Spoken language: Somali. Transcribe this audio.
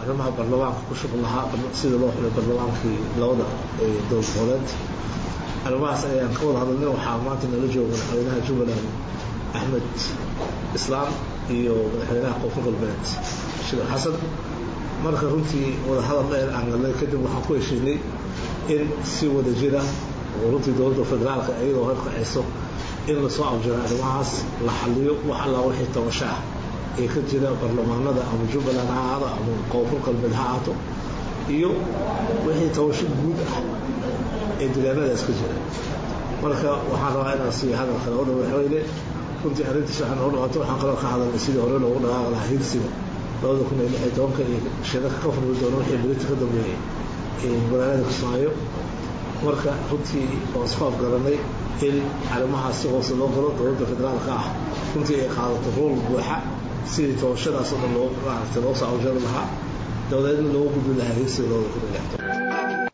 arrimaha baarlamaanka ku shuqul lahaa sidii loo xulay baarlamaankii labada dowlad goboleed arrimahaas ayaan ka wada hadalnay waxaa maanta nala jooga madaxweynaha jubbaland axmed islaam iyo madaxweynaha koonfur galbeed sheekh xasan marka runtii wadahadal dheer aan galnay kadib waxaan ku heshiinay in si wada jira oo runtii dowladda federaalka iyadoo horkacayso in lasoo abjiro arrimahaas la xaliyo wax allaa wixii tabasho ah ee ka jira baarlamaanada ama jubbaland ha ahaado ama koonfur galbeed ha ahaato iyo wixii tabasho guud ah ee deegaanadaas ka jira marka waxaan rabaa inaan siiya hadalka labada madaxweyne runtii arrintiis waxaan noo dhawaato waxaan kaloo ka hadalnay sidii hore loogu dhaqaaqi lahaa hirsiga labada kun iyo lix iyo tobanka iyo shirarka ka furmi doona wixii berita ka dambeeyey magaalada kismaayo marka runtii waan isku afgaranay in arrimahaas si hoose loo galo dowladda federaalka ah runtii ay qaadato rool buuxa sidii tabashadaas oo dhan loo maaragtay loo soo awjari lahaa dabadeedna loogu gudbi lahaa hirsiga labada kun iyo lix tobanka